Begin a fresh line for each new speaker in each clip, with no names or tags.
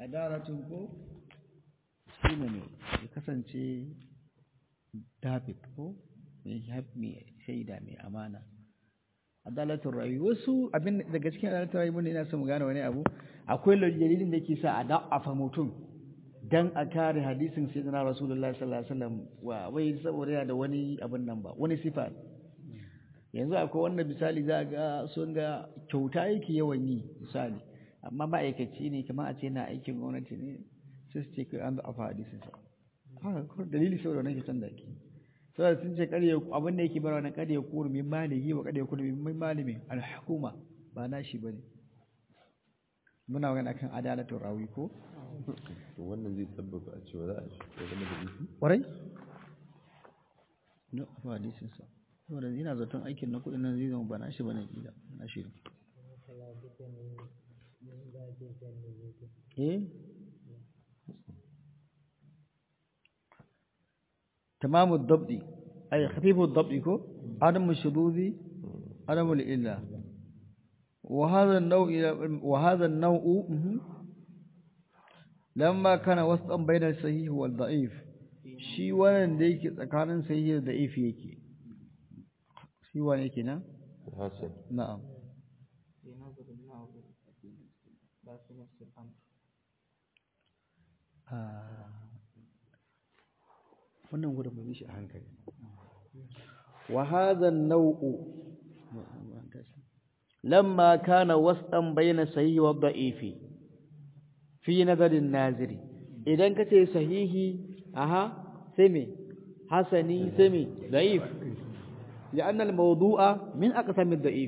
adalatun ko shi ne ya kasance david ko mai shaida mai amana adalatun rayu wasu abin daga cikin adalatun rayu mun ina son mu gane wani abu akwai dalilin da ke sa a da'afa mutum dan a kare hadisin sayyidina rasulullah sallallahu alaihi wasallam wa wai saboda yana da wani abin nan ba wani sifa yanzu akwai wanda misali za ga sun ga kyauta yake yawan yi misali amma ma'aikaci ne kamar a ce na aikin gwamnati ne sai su ce kai an da'afa hadisin sa haka dalili saboda wannan kyautan da ake saboda sun ce kare abin da yake bara wannan kare kuru min maliki wa kare kuru min malimi al-hukuma ba na shi bane muna magana kan adalatul rawi ko
to wannan zai sabbaba a cewa za a shi zama da bisi
kwarai na ba hadisin sa saboda ina zaton aikin na kudin nan zai zama ba na shi bane kila na shi eh تمام الضبط أي خفيف الضبط كو عدم الشذوذ عدم الإلا وهذا النوع وهذا النوع لما كان وسطا بين الصحيح والضعيف shi wannan da yake tsakanin sahih da da'if yake shi wani yake na
hasan
na'am wannan gudun mai shi a hankali wa hadha an-naw'u lamma kana wasdan bayna sahihi wa da'ifi fi nazarin naziri idan kace sahihi aha sai me hasani sai me da'if لأن الموضوع من أقسام الضعيف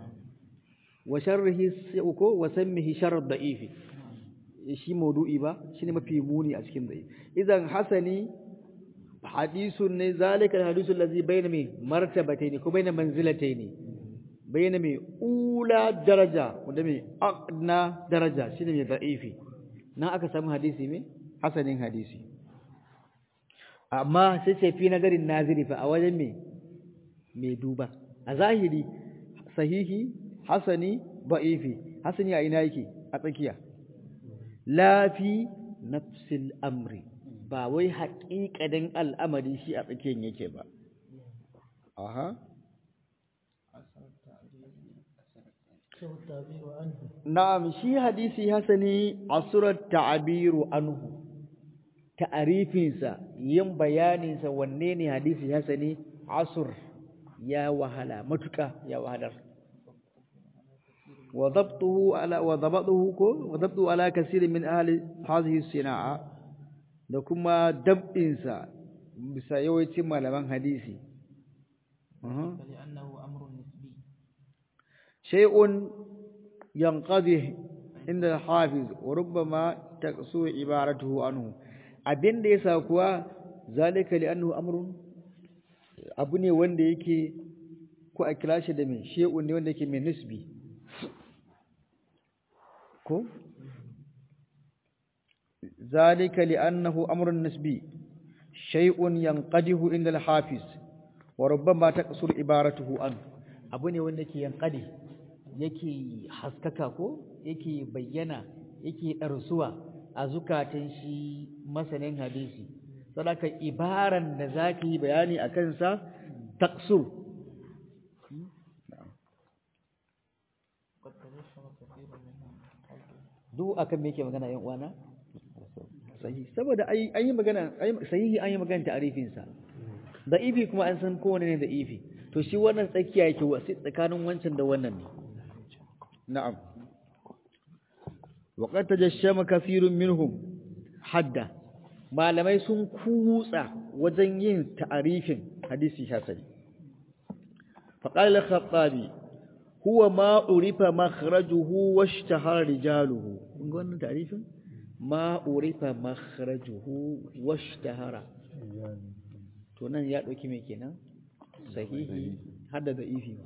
وشره سيكو وسمه شر الضعيف shi maudu'i ba shine mafi muni a cikin dai idan hasani hadisun ne zalika alhadisu allazi bayna mai martabatayn ko bayna manzilatayn bayna mai ula daraja wanda mai adna daraja shine mai da'ifi nan aka samu hadisi mai hasanin hadisi amma sai ce fi nagarin naziri fa a wajen mai mai duba a zahiri sahihi hasani da'ifi hasani a ina yake a tsakiya lafi nafsil amri ba wai haƙiƙanin al'amari shi a tsakiyar yake ba aha na'am shi hadisi hasani asurat ta'abiru anhu ta'arifinsa yin bayaninsa wanne ne hadisi hasani asur ya wahala matuka ya wahalar وضبطه على وضبطه وضبطه على كثير من أهل هذه الصناعة da kuma dab'insa bisa yawancin malaman hadisi shay'un yanqadhi inda hafiz wa rubbama taqsu ibaratuhu anhu abinda yasa kuwa zalika li annahu amrun abu ne wanda yake ko a kira shi da me shay'un ne wanda yake mai nisbi ko ذلك لأنه أمر نسبي شيء ينقده عند الحافظ وربما تقصر عبارته عنه abu ne wanda ke yankade yake haskaka ko yake bayyana yake ɗarsuwa a zukatan shi masanin hadisi sadaka ibaran da za ka yi bayani a kansa taksur duk akan me yake magana yan uwana sahihi saboda ai an yi magana sahihi an yi magana ta'arifin sa da ifi kuma an san kowane ne da ifi to shi wannan tsakiya yake wasi tsakanin wancan da wannan ne na'am wa qad tajashshama kathirun minhum hadda malamai sun kutsa wajen yin ta'arifin hadisi hasani fa qala al-khattabi huwa ma urifa makhrajuhu washtahara rijaluhu kun ga wannan ta'arifin ma urifa makhrajuhu washtahara to nan ya dauki me kenan sahihi hada da ifi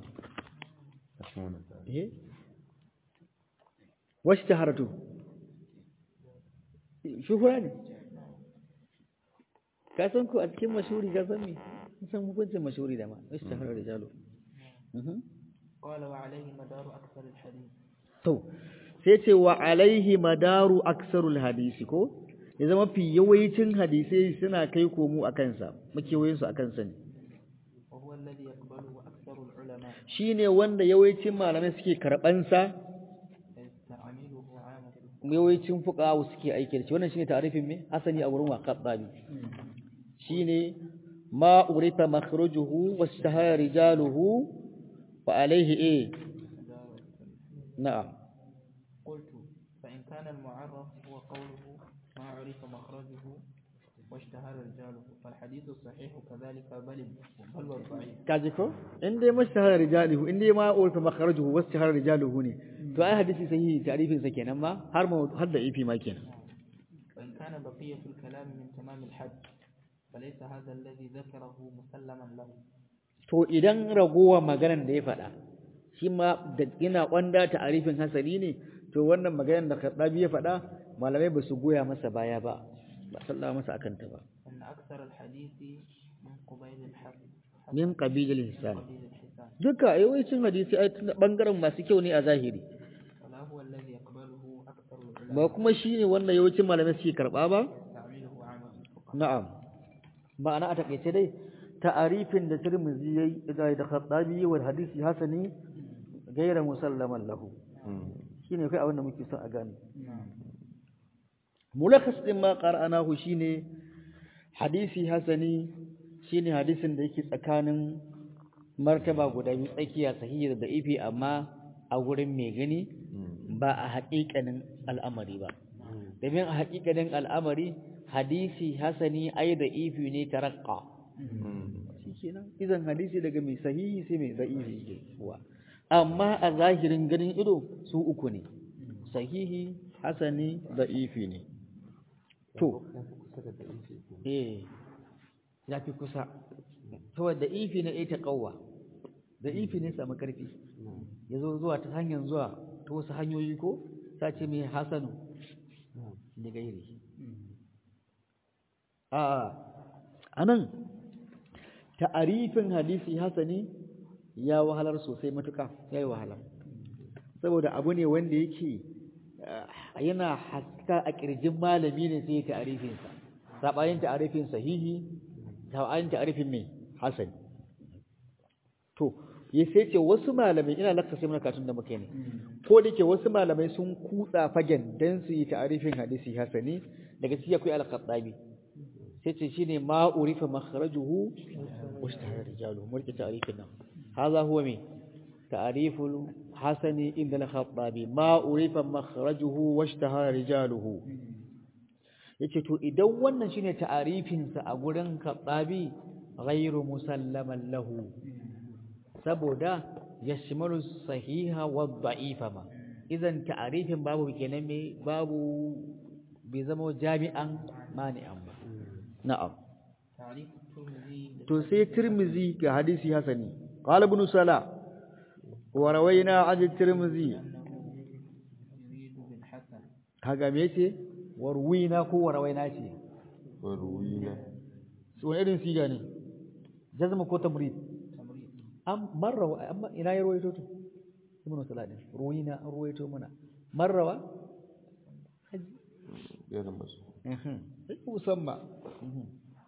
eh washtaharatu shuhura ne ka san ku a cikin mashuri ka san me san hukuncin mashuri da ma washtahara rijalu
قال وعليه مدار أكثر الحديث
to sai ce wa alaihi madaru aksarul hadisi ko ya zama fi yawancin hadisai suna kai komo a kansa makewayin su a kansa ne
وهو الذي يقبله أكثر العلماء
shine wanda yawancin malamai suke karban sa
يستعمله عامة
yawancin fuqaha suke aiki da shi wannan shine ta'arifin me hasani a wurin waqabi shine ma urifa makhrujuhu wastahara rijaluhu wa alaihi eh na'am
قلت فإن كان المعرف هو قوله ما عرف مخرجه واشتهر رجاله فالحديث الصحيح كذلك بل بل والضعيف
kaji ko in dai mashtahara rijaluhu in dai ma urifa makhrajuhu wastahara rijaluhu ne to ai hadisi sahihi ta'rifin sa kenan ma har ma har da ifi ma kenan
وإن كان بقية الكلام من تمام الحد فليس هذا الذي ذكره مسلما له
to idan ragowa maganar da ya faɗa shi ma da yana kwanda ta'arifin hasani ne to wannan maganar da Khattabi ya faɗa malamai ba su goya masa baya ba ba sallama masa akan ta ba
أن أكثر الحديث من قبيل الحد
min qabilil hisan
قبيل الحسان
duka yawancin hadisi ai tun bangaren masu kyau ne a zahiri
ولا هو الذي يقبله أكثر العلماء
ba kuma shine wanda yawancin malamai suke karba ba
يستعمله عامة الفقهاء
na'am ma'ana a takaice dai ta'arifin da Tirmidhi yayi da da Khattabi wa hadisi hasani gaira musallaman lahu shine kai abin da muke son a gane mulakhas din ma qara'anahu shine hadisi hasani shine hadisin da yake tsakanin martaba guda biyu tsakiya sahihi da ifi amma a wurin mai gani ba a haƙiƙanin al'amari ba domin a haƙiƙanin al'amari hadisi hasani ai da ifi ne tarakka shikenan idan hadisi daga mai sahihi sai mai da'ifi ke kuwa amma a zahirin ganin ido su uku ne sahihi hasani da'ifi ne to eh ya fi kusa saboda ifi na ita kawwa da ifi ne samu karfi ya zo zuwa ta hanyar zuwa ta wasu hanyoyi ko ta ce mai hasanu da gairi a anan ta'arifin hadisi hasani ya wahalar sosai matuka ya yi wahala saboda abu ne wanda yake yana haska a ƙirjin malami ne sai ya ta'arifinsa saɓanin ta'arifin sahihi saɓanin ta'arifin mai hasani to ya sai ce wasu malamai ina lakka sai muna katun da muke ne ko da ke wasu malamai sun kutsa fagen dan su yi ta'arifin hadisi hasani daga ciki akwai al-khattabi sai ce shine ma urifa makhrajuhu wa ishtahara rijaluhu mu rike ta'arifin nan hadha huwa me ta'riful hasani inda al-khattabi ma urifa makhrajuhu wa ishtahara rijaluhu yace to idan wannan shine ta'arifin sa a gurin khattabi ghairu musallaman lahu saboda yashmalu sahiha wa dha'ifa ma idan ta'arifin babu kenan me babu bai zama jami'an mani'an ba na'am
تعريف الترمذي
to sai tirmizi ga hadisi hasani qala ibn sala wa rawaina an tirmizi
أنه يريد بالحسن
kaga me yace warwina ko warawaina ce
warwina
su wani irin siga ne jazma ko tamrid
تمريض
am marra amma ina ya ruwaito to ibn sala din ruwina an ruwaito mana marrawa
yana masu
mhm sai musamma mhm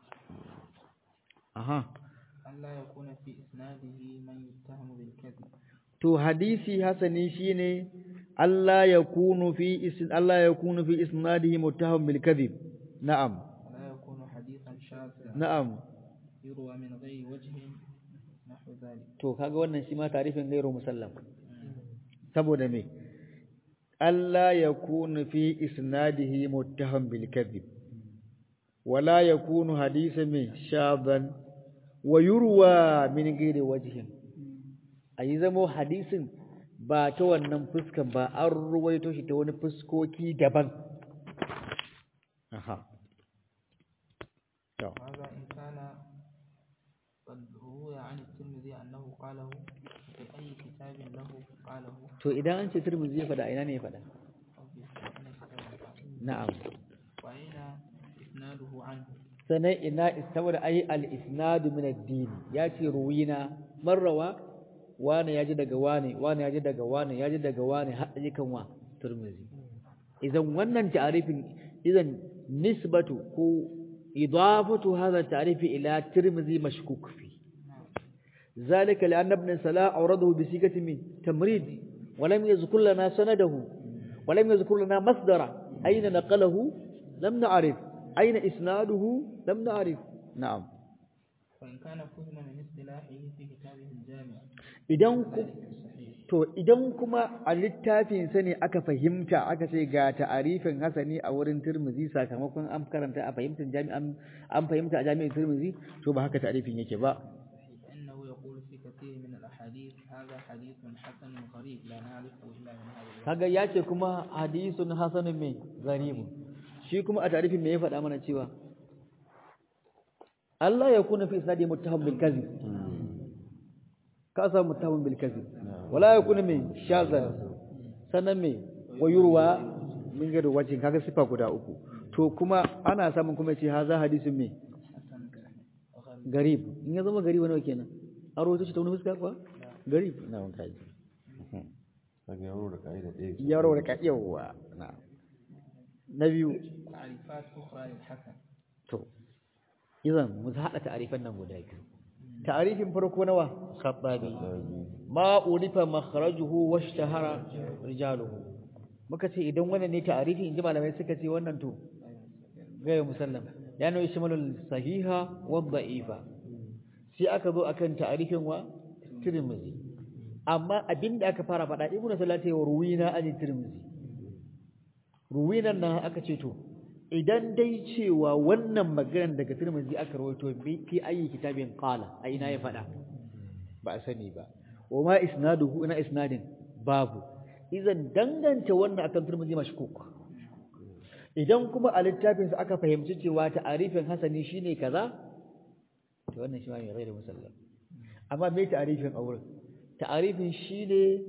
aha
أن لا يكون في إسناده من يتهم بالكذب
to hadisi hasani shine Allah ya kunu fi isn Allah ya kunu fi isnadihi muttaham bil kadhib na'am
ولا يكون حديثا شاذا
na'am
يروى من غير وجه نحو ذلك
to kaga wannan shi ma tarifin gairu musallam saboda me Allah ya kunu fi isnadihi muttaham bil kadhib wala yakunu hadisan min shadan wa yurwa min ghairi wajhin ayi zamo hadisin ba ta wannan fuskan ba an ruwaito shi ta wani fuskoki daban aha to
هذا إن كان قد روي عن الترمذي أنه قاله في أي كتاب له قاله
to idan an ce Tirmidhi ya fada ina ne ya fada
أو في أي كتاب
na'am
وأين إسناده عنه
sanai ina saboda ai al-isnadu min ad-din ya ce ruwina marrawa wani ya ji daga wani wani ya ji daga wani ya ji daga wani har ji kan wa Tirmidhi idan wannan ta'arifin idan nisbatu ko idafatu hadha ta'rifi ila Tirmidhi mashkuk fi ذلك لأن ابن سلاء أورده بصيغة من تمريد ولم يذكر لنا سنده ولم يذكر لنا مصدره أين نقله لم نعرف أين إسناده لم نعرف نعم
وإن كان فهم من اصطلاحه في كتابه الجامع
idan ku
ذلك الصحيح
to idan kuma a littafin sa ne aka fahimta aka ce ga ta'arifin hasani a wurin Tirmidhi sakamakon an karanta a fahimtar jami'an an fahimta a jami'in Tirmidhi to ba haka ta'arifin yake ba
فإنه يقول في كثير من الأحاديث هذا حديث حسن غريب لا نعرفه إلا من هذا الوجه
kaga ya ce kuma hadisun hasanun mai garibu shi kuma a tarifin me ya faɗa mana cewa Allah ya kuna fi isnadi muttaham bil kadhib ka sa muttaham bil kadhib wala ya kuna mai shazan sannan mai wayurwa min gado wajin kaga sifa guda uku to kuma ana samun kuma ce haza hadisun mai
حسن غريب
garib in ya zama gariba nawa kenan an rawaito shi ta wani fuska kuwa garib na wanka ji
kaga yaro da ka'ida ɗaya ke.
yaro da ka yawa na na biyu
تعريفات أخرى للحسن
To, izan mu haɗa ta'arifan nan guda biyu. Ta'arifin farko nawa? Khattabi. Ma urifa makharajuhu wa ishtahara rijaluhu. Muka ce idan wannan ne ta'arifi inji malamai suka ce wannan to gaya musallam. Ya nawi shimalul sahiha wa da'ifa. Sai aka zo akan ta'arifin wa Tirmidhi. Amma abinda aka fara faɗa Ibn Salati wa ruwina an Tirmidhi. Ruwinan nan aka ce to idan dai cewa wannan maganar daga Tirmidhi aka rawaito bi fi ayi kitabin qala a ina ya fada ba a sani ba wa ma isnaduhu ina isnadin babu idan danganta wannan akan Tirmidhi mashkuk idan kuma a littafin sa aka fahimci cewa ta'arifin hasani shine kaza to wannan shi ma ne gairu musallam amma me ta'arifin auren ta'arifin shine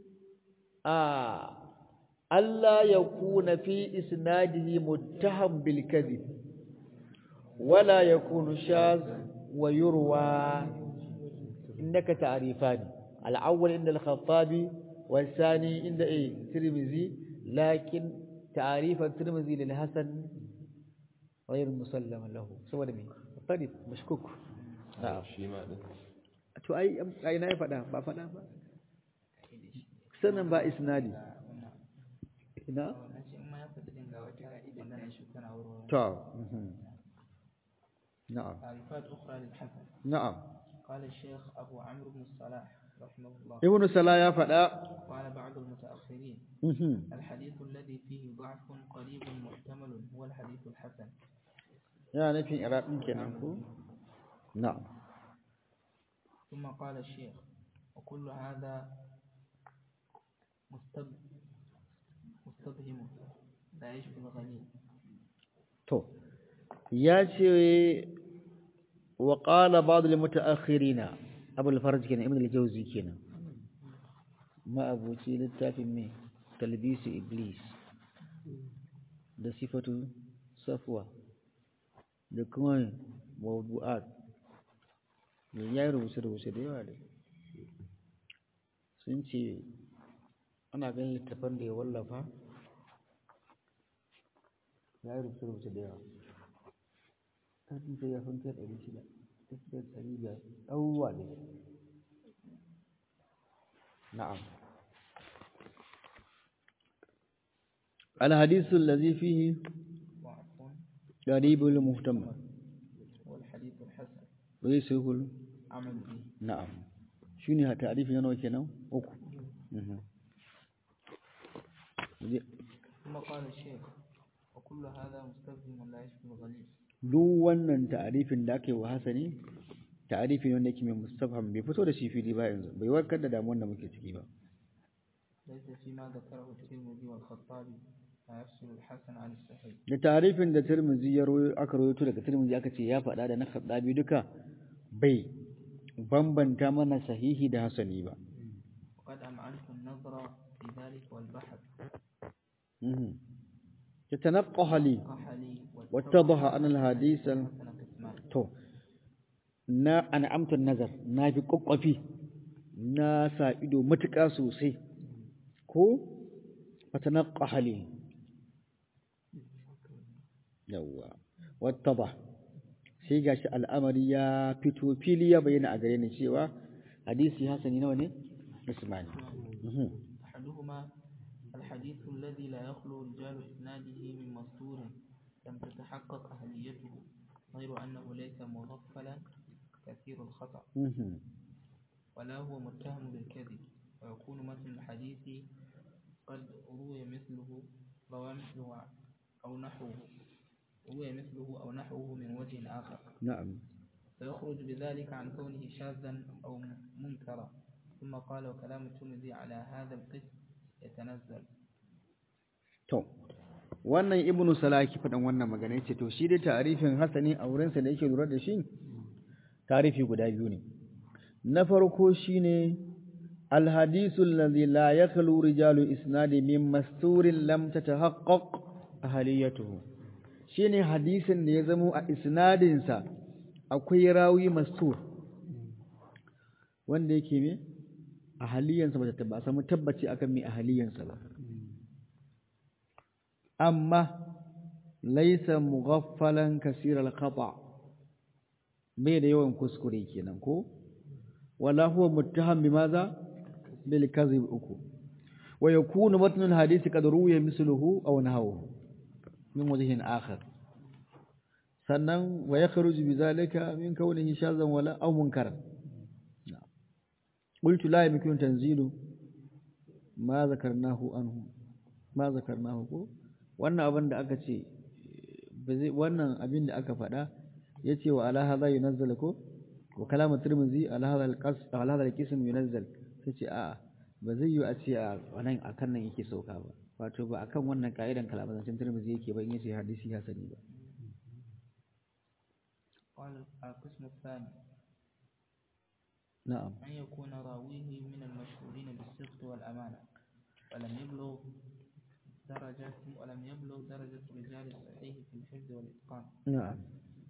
a Allah ya kuna fi isnadihi muttaham bil kadhib wala yakunu shaz wa yurwa innaka ta'rifani al-awwal inda al-khattabi والثاني عند ايه ترمذي لكن تعريف الترمذي للحسن غير مسلم له saboda me طريق مشكوك na'am
shi ma din
to ai ai na faɗa ba faɗa ba sanan ba isnadi ina
wannan shi in ma ya faɗi din ga wata ka'ida da na shi tana wurin
to mhm. na'am
تعريفات أخرى للحسن
na'am
قال الشيخ أبو عمرو بن الصلاح رحمه الله
ibnu sala ya faɗa
قال بعض المتأخرين
mhm.
الحديث الذي فيه ضعف قريب محتمل هو الحديث الحسن
yana nufin iraqin kenan ko na'am
ثم قال الشيخ وكل هذا مستب مستبهم لا يشبه الغني
to ya ce wa qala ba'd al mutaakhirina abul farj kenan ibn al jawzi kenan ma abuci littafin me talbis iblis da sifatu safwa da kuma mawdu'at ne ya yi rubuce rubuce da yawa da sun ce ana ganin littafan da ya wallafa ya yi rubuce rubuce da yawa kafin sai ya fanke ɗari shida tafiyar ɗari biyar ɗauwa ne na'am الحديث الذي فيه
ضعف
قريب المهتم
هو الحديث الحسن
وليس يقول
عمل به
نعم شنو تعريف yana kenan uku mhm
ثم قال الشيخ وكل هذا مستبهم لا يشبه الغني
duk wannan ta'arifin da aka yi wa hasani ta'arifi ne wanda yake mai mustafham bai fito da shi fili ba yanzu bai warkar da damuwar da muke ciki ba
ليس فيما ذكره الترمذي والخطابي ما يفصل الحسن عن الصحيح
da ta'arifin da Tirmidhi ya rawayo aka rawaito daga Tirmidhi aka ce ya faɗa da na Khattabi duka bai bambanta mana sahihi da hasani ba
وقد أمعنت النظر في ذلك والبحث
mhm yatanaqqa li
قحلي
wattadaha an al-hadith al-
حسن قسمان
to na an'amtu nazar na fi kokkofi na sa ido matuƙa sosai ko fatanaqqa li yawwa wattaba sai gashi al'amari ya fito fili ya bayyana a gare ni cewa hadisi hasani nawa ne ismani Mhm.
أحدهما الحديث الذي لا يخلو رجال إسناده من مستور لم تتحقق أهليته غير أنه ليس مغفلا كثير الخطأ
Mhm.
ولا هو متهم بالكذب ويكون متن الحديث قد روي مثله روى مثله أو نحوه روي مثله أو نحوه من وجه آخر
na'am
فيخرج بذلك عن كونه شاذا أو منكرا ثم قال وكلام الترمذي على هذا القسم يتنزل
To, wannan Ibnu Salaki faɗin wannan magana yace to shi dai tarifin hasani a wurinsa da yake lura da shi tarifi guda biyu ne. Na farko shine alhadisu alladhi la yakhlu rijalu isnadi min masturin lam tatahaqqaq ahliyatuhu. Shine hadisin da ya zamo a isnadin sa akwai rawi mastur wanda yake me ahaliyansa ba ta ba samu tabbaci akan me ahaliyansa ba. amma laisa mughaffalan kasiral khata bai da yawan kuskure kenan ko wala huwa muttaham bimaza bil kadhib uku wa yakunu matn al hadith qad ruwiya misluhu aw nahawhu min wajhin akhar sannan wa yakhruju bidhalika min kawnihi shazan wala aw munkaran قلت لا يمكن تنزيل ما ذكرناه عنه ما ذكرناه ko wannan abin da aka ce wannan abin da aka faɗa ya ce wa ala hadha yunazzal ko wa kalamu tirmizi ala hadha alqas ala hadha alqism yunazzal sai ce a'a ba zai yi a ce a wannan akan nan yake sauka ba wato ba akan wannan ka'idan kalaman zancen tirmizi yake ba in yace hadisi ya sani ba
قال القسم الثاني
na'am
أن يكون راويه من المشهورين بالصدق والأمانة ولم يبلغ درجة ولم يبلغ درجة رجال الصحيح في الحفظ والإتقان
na'am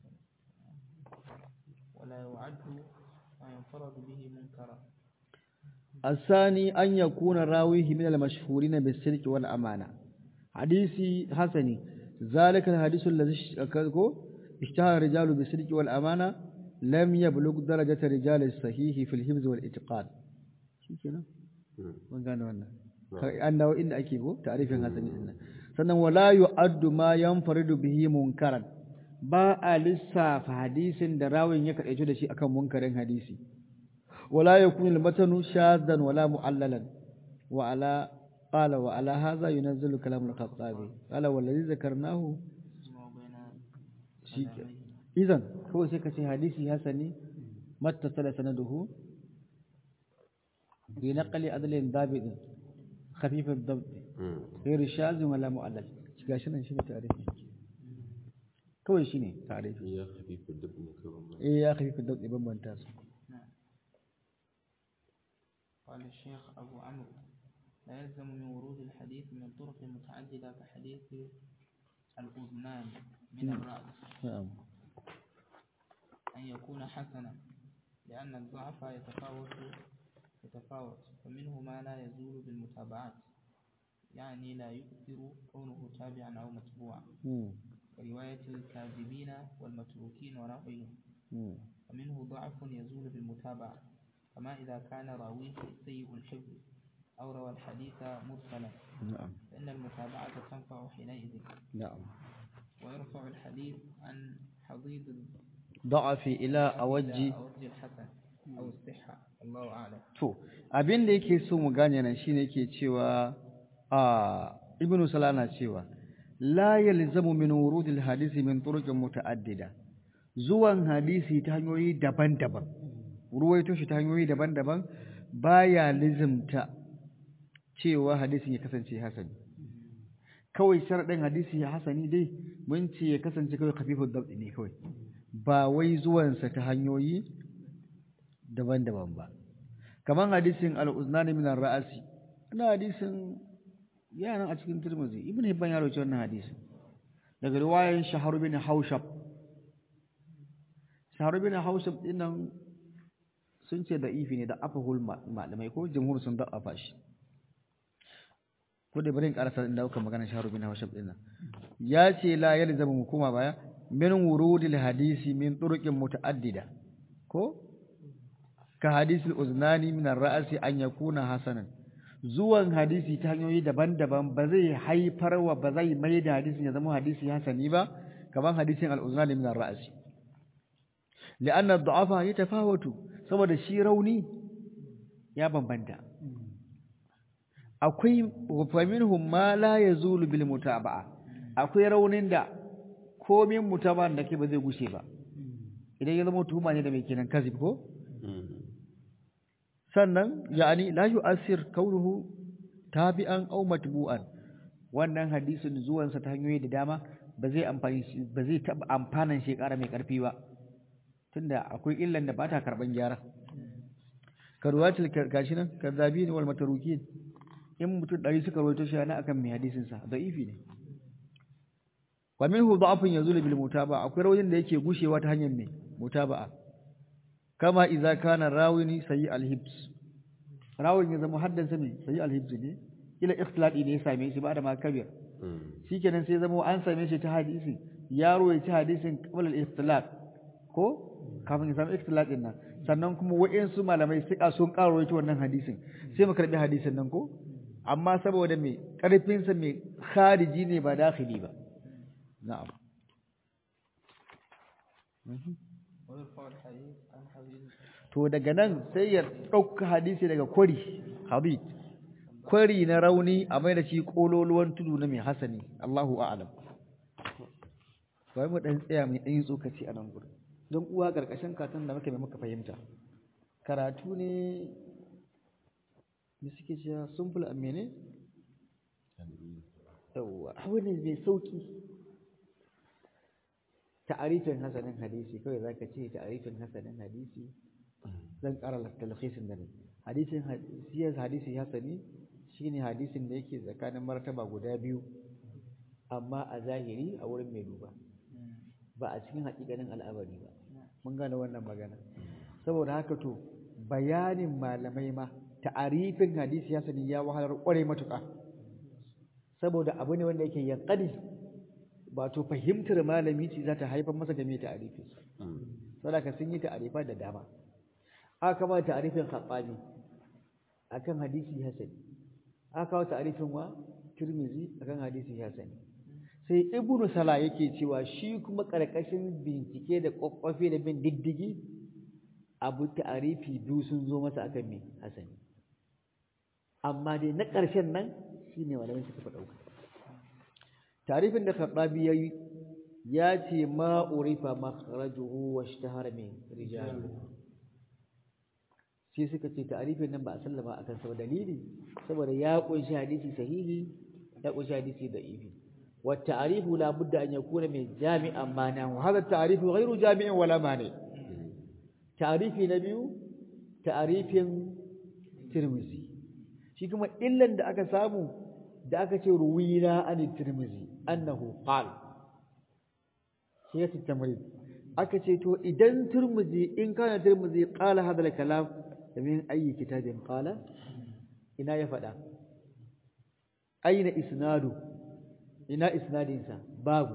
ولا يعد ما ينفرد به منكرا
الثاني أن يكون راويه من المشهورين بالصدق والأمانة حديثي حسني ذلك الحديث الذي اشتهر الرجال بالصدق والأمانة لم يبلغ درجة رجال الصحيح في الحفظ والإتقان شو كده من قال وانا أنه إن أكيد تعريف حسني إن sannan wala yu'addu ma yanfaridu bihi munkaran ba a lissafa hadisin da rawin ya kadaice da shi akan munkarin hadisi wala yakunu al-matanu shaddan wala mu'allalan wa ala qala wa ala hadha yunazzalu kalam al-khattabi qala wallazi zakarnahu
ما بين
shi idan kawai sai ka ce hadisi hasani mattasala sanaduhu bi naqli adlin dabidin khafif ad-dabt غير شاذ ولا معلل gashi nan shine tarihi kawai shine tarihi
ya khafifu dab ne kawai
eh ya khafif ad-dabt bambanta su
نعم قال الشيخ أبو عمرو لا يلزم من ورود الحديث من طرق متعددة كحديث الأذنان من الرأس
na'am
أن يكون حسنا لأن الضعف يتفاوت يتفاوت فمنه ما لا يزول بالمتابعات يعني لا يؤثر كونه تابعا أو متبوعا
hmm
كرواية الكاذبين والمتروكين ونحوهم
hmm
ومنه ضعف يزول بالمتابعة كما إذا كان راويه سيء الحفظ أو روى الحديث مرسلا
na'am
فإن المتابعة تنفع حينئذ
na'am
ويرفع الحديث عن حضيض
da'afi ila awajji
أوجه الحسن أو الصحة الله أعلم
to abin da yake so mu gane nan shine yake cewa a ibnu salana cewa la yalzamu min wurudil hadisi min turuqin muta'addida zuwan hadisi ta hanyoyi daban-daban ruwaito shi ta hanyoyi daban-daban baya lizimta cewa hadisin ya kasance hasani kawai sharadin hadisi ya hasani dai mun ce ya kasance kawai khafifud dabdi ne kawai ba wai zuwansa ta hanyoyi daban-daban ba kaman hadisin al-uznani min ar-ra'si ina hadisin yana a cikin Tirmidhi Ibn Hibban ya rawaito wannan hadisin daga riwayan Shahar bin Haushab Shahar bin Haushab dinnan sun ce da ifi ne da afahul malamai ko jumhur sun da afa shi ko da bari in karasa inda kuka magana sharu bin hawshab din nan ya ce la yalzamu mu koma baya min wurudil hadisi min turuqin mutaaddida ko ka hadisul uznani min ar-ra'si an yakuna hasanan zuwan hadisi ta hanyoyi daban-daban ba zai haifar wa ba zai mai da hadisin ya zama hadisi hasani ba kaman hadisin al-uznani min ar-ra'si li'anna ad-da'afa yatafawatu saboda shi rauni ya bambanta akwai faminhum ma la yazulu bil mutaba'a akwai raunin da komin mutaba'an da ke ba zai gushe ba idan ya zama tuhuma ne da mai kenan kazib ko sannan yani la yu'assir kaunuhu tabi'an aw matbu'an wannan hadisin zuwansa ta hanyoyi da dama ba zai amfani ba zai taba amfanan shi ƙara mai ƙarfi ba tunda akwai illan da ba ta karban gyara karwatul gashi nan kadzabin wal matarukin in mutum ɗari suka rawaito shi ana akan mai hadisin sa da'ifi ne wa minhu da'afun yazulu bil mutaba akwai rawin da yake gushewa ta hanyar mai mutaba'a kama idza kana rawini sayi al hibs rawin ya zama haddansa mai sayi al hibs ne ila ikhtilati ne ya same shi ba da ma kabir shikenan sai zama an same shi ta hadisi yaro ya ci hadisin qabla al ikhtilat ko kafin ya samu ikhtilat din nan sannan kuma wa'insu malamai suka sun karo rawaito wannan hadisin sai mu karbi hadisin nan ko amma saboda mai karfinsa mai khariji ne ba dakhili ba na'am
ويرفع الحديث عن حديث
to daga nan sai ya ɗauka hadisi daga kwari habib kwari na rauni a mai da shi kololuwan tudu na mai hasani Allahu a'lam bari mu dan tsaya mai dan tsokaci a nan gurin don uwa karkashin katon da muka mai muka fahimta karatu ne da suke cewa simple a mene yawwa wani mai sauki ta'arifin hasanin hadisi kawai zaka ce ta'arifin hasanin hadisi zan ƙara talhisin da ne hadisin siyar hadisi hasani shine hadisin da yake tsakanin martaba guda biyu amma a zahiri a wurin mai duba ba a cikin haƙiƙanin al'amari ba mun gane wannan magana saboda haka to bayanin malamai ma ta'arifin hadisi hasani ya wahalar ƙware matuƙa saboda abu ne wanda yake yanqadi wato fahimtar malami ce za ta haifar masa da mai ta'arifin saboda sun yi ta'arifa da dama aka ba ta'arifin khattabi akan hadisi hasani aka kawo ta'arifin wa tirmizi akan hadisi hasani sai ibnu sala yake cewa shi kuma karkashin bincike da kokkofe da bin diddigi abu ta'arifi biyu sun zo masa akan me hasani amma dai na ƙarshen nan shine malamin suka fi dauka ta'arifin da khattabi yayi ya ce ma urifa makhrajuhu wa ishtahara min rijaluhu sai suka ce ta'arifin nan ba a sallama akan sa dalili saboda ya kunshi hadisi sahihi ya kunshi hadisi da'ifi wa ta'arifu la budda an yakuna min jami'an mana wa hadha ta'arifu ghairu jami'in wala mani ta'arifi na biyu ta'arifin tirmizi shi kuma illan da aka samu da aka ce ruwina an tirmizi annahu qala shi ya tamrid aka ce to idan tirmizi in kana tirmizi qala hadha al-kalam min ayi kitabin qala ina ya faɗa aina isnadu ina isnadinsa babu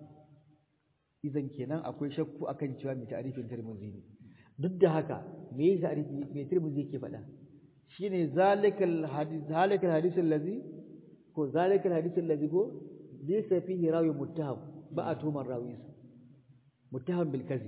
idan kenan akwai shakku akan cewa mai ta'arifin tirmidhi ne duk da haka me yasa ta'arifi mai tirmidhi yake faɗa shine zalikal hadith zalikal hadith allazi ko zalikal hadith allazi ko laysa fihi rawi muttaham ba a tumar rawinsa muttaham bil kadhib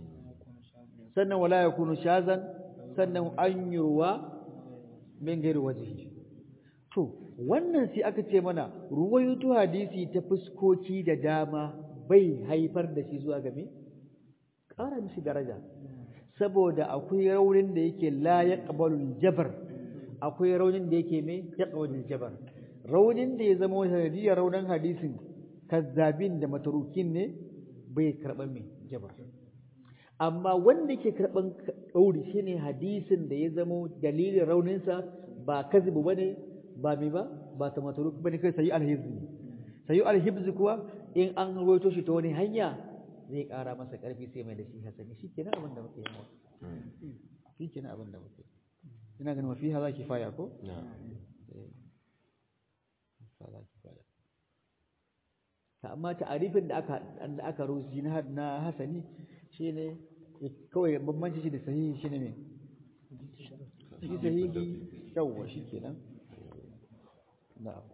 sannan wala yakunu shazan sannan an yurwa min gairu wajihi to wannan sai aka ce mana ruwayatu hadisi ta fuskoki da dama bai haifar da shi zuwa game ƙara mishi daraja saboda akwai raunin da yake la yaqbalu jabar akwai raunin da yake me yaqbalu jabar raunin da ya zama sanadiyar raunin hadisin kazzabin da matarukin ne bai karɓar me jabar amma wanda ke karɓan ɗauri shi ne hadisin da ya zamo dalilin rauninsa ba kazibu ba ne ba mai ba ba ta mataru ba ne kai sayi alhibzi sayi alhibzi kuwa in an roito shi ta wani hanya zai ƙara masa ƙarfi sai mai da shi hasani shi kenan abin da muke yi shi kenan abin da muke ina ganin mafi haza kifaya ko
ka za ki fada
ta amma ta'arifin da aka da aka rusi na na hasani shine kawai bambanci shi da sahihi shine me shi sahihi yawwa shikenan na'am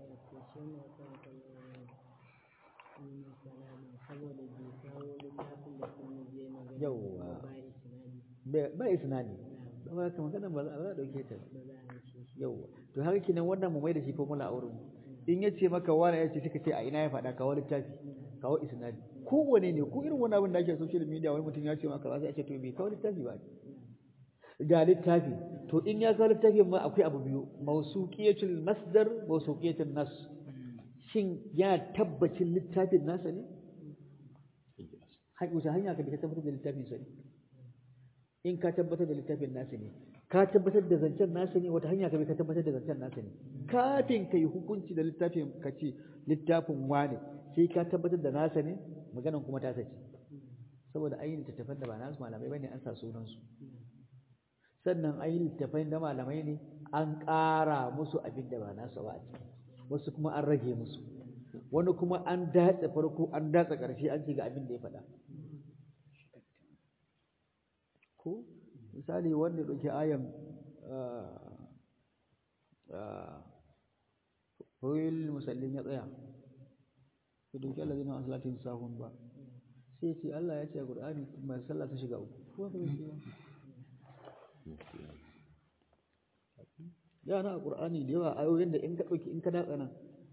yawwa ba isnadi ba haka magana ba za a dauke ta yawwa to haka kinan wannan mu mai da shi formula a wurin in yace maka wani yace suka ce a ina ya faɗa kawo littafi kawo isnadi kowane ne ko irin wani abin da ake social media wani mutum ya ce maka ba sai a ce to bai kawo littafi ba ga littafi to in ya kawo littafin ma akwai abu biyu mausuqiyatul masdar mausuqiyatul nas shin ya tabbacin littafin nasa ne wace hanya ka bi ka tabbatar da littafin sa ne in ka tabbatar da littafin nasa ne ka tabbatar da zancen nasa ne wata hanya ka bi ka tabbatar da zancen nasa ne kafin ka yi hukunci da littafin ka ce littafin wane sai ka tabbatar da nasa ne maganan kuma ta sace saboda ayin littattafan da ba nasu malamai bane an sa sunansu sannan ayin littattafan da malamai ne an ƙara musu abin da ba nasu ba a ciki wasu kuma an rage musu wani kuma an datse farko an datse ƙarshe an ce ga abin da ya faɗa ko misali wanda ɗauki ayan Royal musallin ya tsaya ya ɗauki Allah zai na asalatin sahun ba sai ce Allah ya ce a Qur'ani mai sallah ta shiga uku ko ba shi ba ya na a Qur'ani da yawa ayoyin da in ka ɗauki in ka datsa nan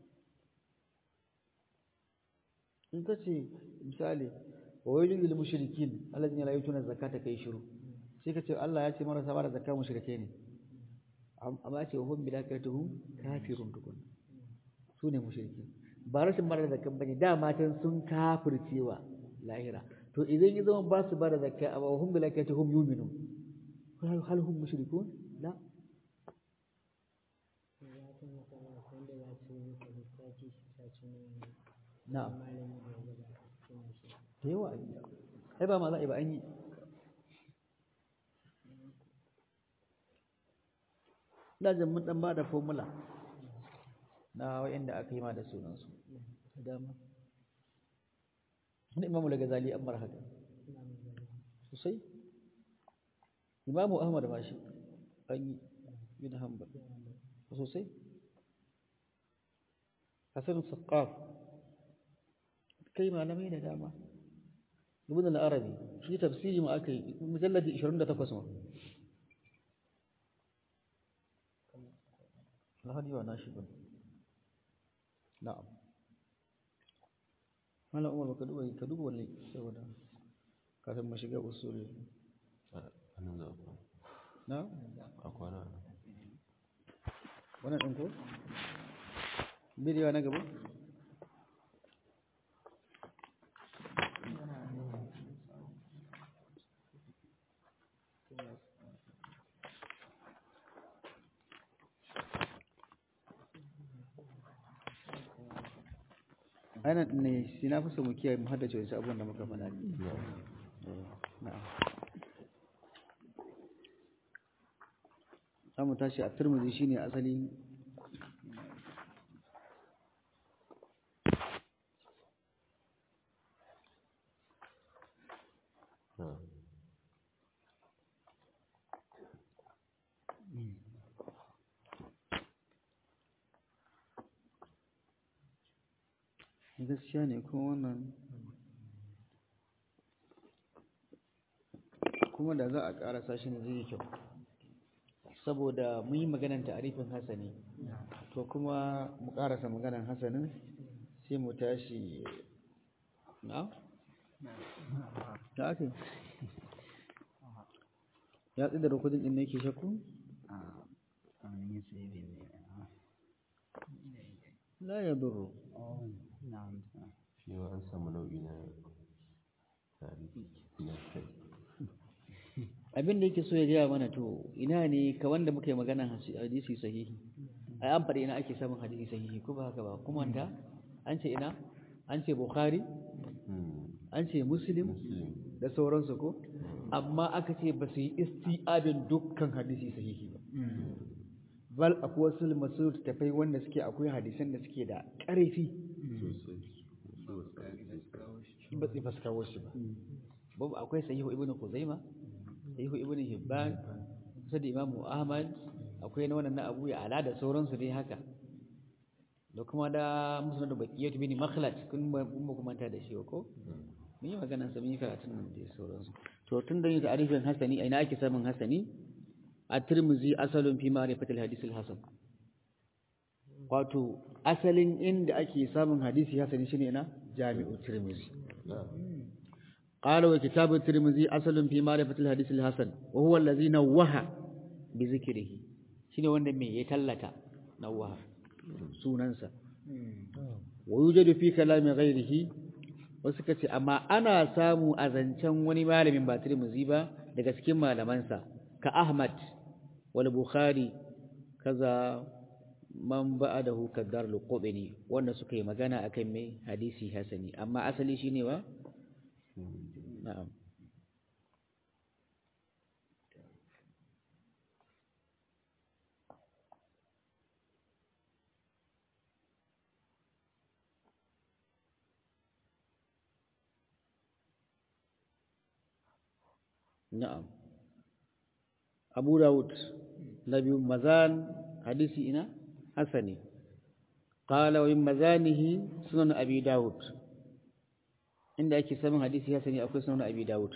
in ka ce misali wa wailul lil mushrikin allazina la yutuna zakata kai shiru sai ka ce Allah ya ce marasa ba da zakka mushrike ne amma ya ce wa hum bil akhiratuhum kafirun tukun su ne mushriki ba rashin ba da zakka bane da matan sun kafircewa lahira to idan ya zama ba su ba da zakka amma wa hum bil akhiratuhum yu'minun hal hum mushrikun la na'am da yawa an yi ai ba ma za a yi ba an yi dajin mun dan ba da formula na wa'inda aka yi ma da sunansu da dama wani imamu daga zali an mara haka sosai imamu ahmad ba shi an yi bin hanbal sosai hasan saqaf kai malamai da dama ibn al-arabi shi tafsiri ma aka yi mujalladi 28 ma lahadi wa nashi bin na'am mala umar ka duba ka duba wannan saboda kafin mu shiga usuli
anan za ku
na
a kwana
wannan din ko bidiyo na gaba ainihin ne shi na fi so mu kiyaye mu haddace wasu abubuwan da muka faɗa ne na'am za mu tashi a turmuzi shine asali gaskiya ne kuma wannan kuma da za a ƙarasa shi ne zai yi kyau saboda mun yi maganan ta'arifin hasani to kuma mu ƙarasa maganan hasanin sai mu tashi na? da ake ya tsaye da rukudin ɗin ne ke shakku? la ya duru
shi ma an samu nau'i na tarihi na kai
abin da yake so ya gaya mana to ina ne ka wanda muka yi maganan hadisi sahihi ai an faɗi ina ake samun hadisi sahihi ko ba haka ba kuma da an ce ina an ce bukhari an ce muslim da sauransu ko amma aka ce ba su yi isti'abin dukkan hadisi sahihi ba bal akwai wasu masu tafai wanda suke akwai hadisan da suke da ƙarfi
sosai su wasu
ba su faska wasu ba babu akwai sahihu ibnu kuzaima sahihu ibnu hibban kusa da imamu ahmad akwai na wannan na abu ya ala da sauransu dai haka da kuma da musulun da bakiyatu bin makhlad kun ba kun ba kuma ta da shi ko mun yi magana sa mun yi karatun nan da sauransu to tun da yin ta'arifin hasani a ina ake samun hasani a tirmizi asalin fi ma'rifatil hadith al-hasan wato asalin inda ake samun hadisi hasani shine ina jami'u tirmizi قال وكتاب الترمذي أصل في معرفة الحديث الحسن وهو الذي نوه بذكره شنو wanda me ya tallata nawaha sunansa wa yujadu fi kalami ghairihi wasu kace amma ana samu a zancen wani malamin ba Tirmidhi ba daga cikin malamansa ka Ahmad wal Bukhari kaza man ba'adahu kadar al-Qubni wanda suka yi magana akan me hadisi hasani amma asali shine wa na'am na'am Abu Dawud Nabi Mazan hadisi ina hasani qala wa min mazanihi sunan Abi Dawud inda ake samun hadisi hasani akwai sunan Abi Dawud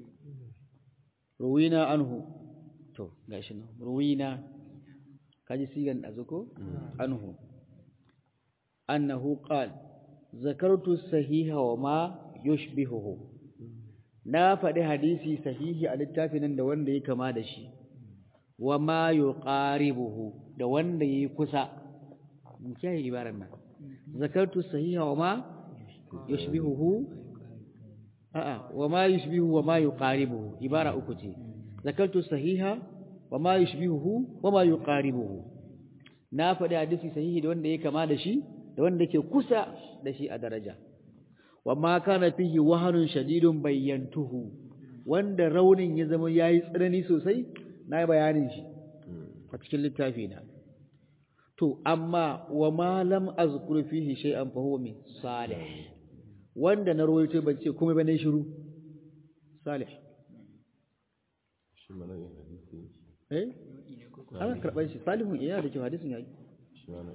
ruwina anhu to gashi nan ruwina kaji sigan azuko anhu annahu qala zakartu sahiha wa ma yushbihuhu na faɗi hadisi sahihi a littafin nan da wanda ya kama da shi wa ma yuqaribuhu da wanda yayi kusa mun kiyaye ibaran nan zakartu sahiha wa ma yushbihuhu a'a wa ma yushbihu wa ma yuqaribuhu ibara uku ce zakartu sahiha wa ma yushbihuhu wa ma yuqaribuhu na faɗi hadisi sahihi da wanda ya kama da shi da wanda ke kusa da shi a daraja wa ma kana fihi wahanun shadidun bayyantuhu wanda raunin ya zama yayi tsanani sosai na bayanin shi a cikin littafi na to amma wa ma lam azkur fihi shay'an fa huwa min salih wanda na rawaito ban ce komai ba ne shiru salih
shi mana yin hadisi
eh ana karban shi salihun iya da kyau hadisin yayi
shi mana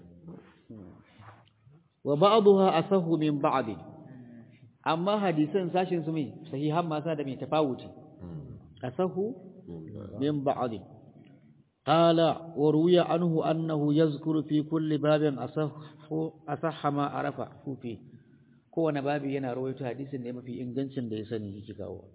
wa ba'daha asahu min ba'd amma hadisan sashin su mai sahihan ma sa da mai tafawuti asahu min ba'd qala wa ruwiya anhu annahu yazkuru fi kulli babin asahu asahha ma arafa fi kowane babi yana rawaito hadisin da mafi ingancin da ya sani yake kawo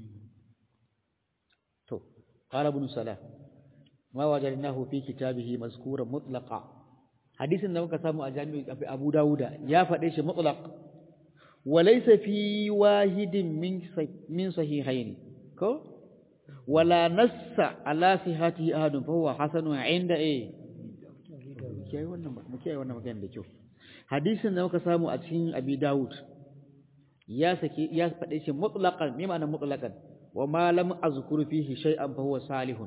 to qala ibn salah ma wajadnahu fi kitabihi mazkuran mutlaqa hadisin da muka samu a jami'i Abu Dawuda ya faɗe shi mutlaq walaysa fi wahidin min min sahihayn ko wala nassa ala sihhatihi ahadun fa huwa hasanun inda eh kiyaye wannan mu kiyaye wannan magana da kyau hadisin da muka samu a cikin Abi Dawud ya sake ya faɗe shi mutlaqan me ma'anar mutlaqan wa ma lam azkuru fihi shay'an fa huwa salihun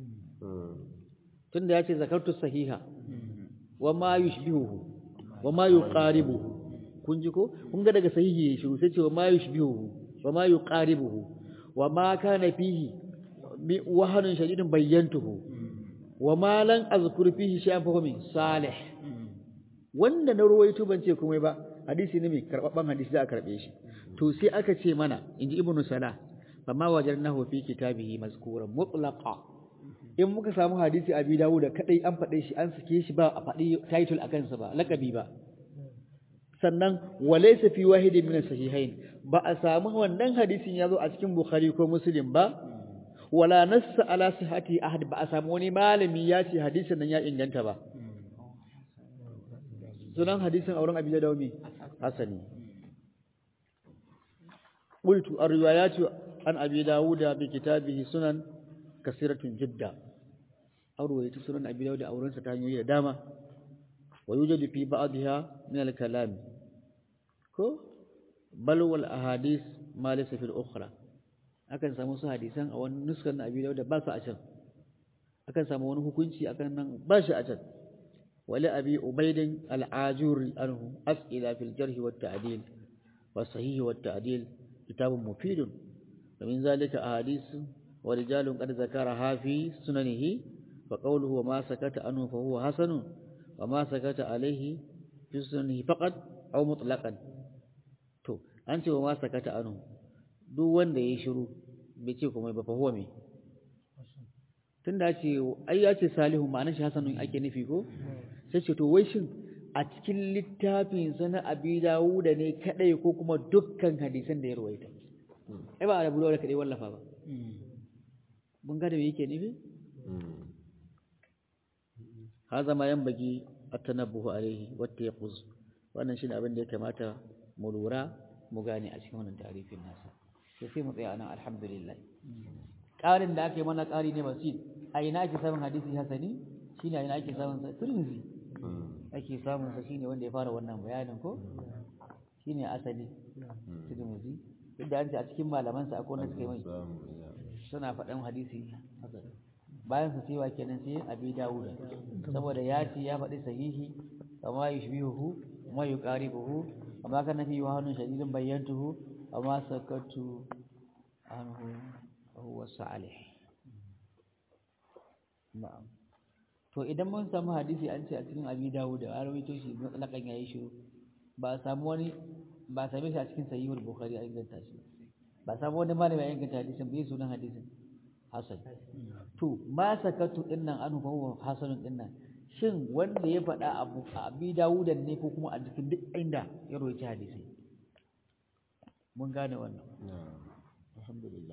tunda ya ce zakartu sahiha wa ma yushbihuhu wa ma yuqaribuhu kun ji ko kun ga daga sahihi ya shiru sai ce wa ma yushbihuhu wa ma yuqaribuhu wa ma kana fihi bi wahanun shadidin bayyantuhu wa ma lan azkur fihi shay'an fa min salih wanda na ruwaito ban ce komai ba hadisi ne mai karbabban hadisi za a karbe shi to sai aka ce mana inji ibnu salah fa ma wajadnahu fi kitabihi mazkuran mutlaqa in muka samu hadisi abi dawo da kadai an faɗe shi an sake shi ba a faɗi title akan sa ba lakabi ba sannan walaysa fi wahidin min sahihain ba a samu wannan hadisin yazo a cikin bukhari ko muslim ba wala nassa ala sihhati ahad ba a samu wani malami ya ce hadisin nan ya inganta ba sunan hadisin auren abi dawo me hasani qultu ar-riwayatu an abi dawuda bi kitabihi sunan kasiratun jidda arwaye ta sunan abi dawud auren sa ta hanyoyi da dama wa yujadu fi ba'dha min al-kalam ko bal wal ahadith ma laysa fil ukhra akan samu su hadisan a wani nuskan na abi dawud ba su a can akan samu wani hukunci akan nan ba shi a can wali abi ubaidin al'ajuri anhu as'ila fil jarhi wat ta'dil wa sahih wat ta'dil kitabun mufidun wa min zalika ahadith wa rijalun qad zakaraha fi sunanihi fa qawluhu wa ma sakata anhu fa huwa hasanun wa ma sakata alayhi fi sunanihi faqat aw mutlaqan to an ce wa ma sakata anhu duk wanda ya shiru bai ce komai ba fa huwa me tunda ce ai ya ce salihu ma'anar shi hasanun ake nufi ko sai ce to wai shin a cikin littafin sa na abi dawuda ne kadai ko kuma dukkan hadisan da ya ruwaita ai ba da bulawar kadai wallafa ba mun ga da me yake nufi haza ma yan bagi at-tanabbuhu alaihi wa tayquz wannan shine abin da ya kamata mu lura mu gane a cikin wannan tarifin nasa sai mu tsaya nan alhamdulillah ƙarin da aka yi mana ƙari ne basit a ina ake samun hadisi hasani shine a ina ake samun sa turmizi ake samun sa shine wanda ya fara wannan bayanin ko shine asali turmizi duk da an ce a cikin malaman sa akwai wanda suka yi mai suna faɗan hadisi bayan su cewa kenan sai abi dawuda saboda ya ce ya faɗi sahihi kama yushbihuhu kuma yuqaribuhu kama kana fi wahanun shadidin bayyantuhu amma sakatu anhu huwa salih na'am to idan mun samu hadisi an ce a cikin abi dawud da rawaito shi mutlaqan yayi shiru ba samu wani ba same shi a cikin sahihul bukhari a inganta shi ba samu wani malami ya inganta hadisin bai sunan hadisin hasan to ma sakatu dinnan an huwa hasanun dinnan shin wanda ya faɗa abu a abi dawud ne ko kuma a cikin duk inda ya rawaita hadisi mun gane wannan alhamdulillah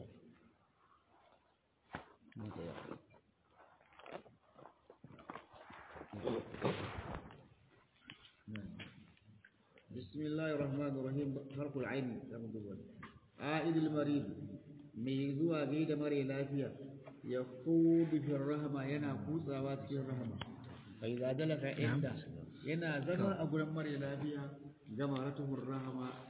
بسم الله الرحمن الرحيم حرف العين عائد المريض ميزوا غيد مري لافيا يخوض في الرحمة ينا كوسا واتكي الرحمة فإذا دلك عند ينا زما أقول مري لافيا جمرته الرحمة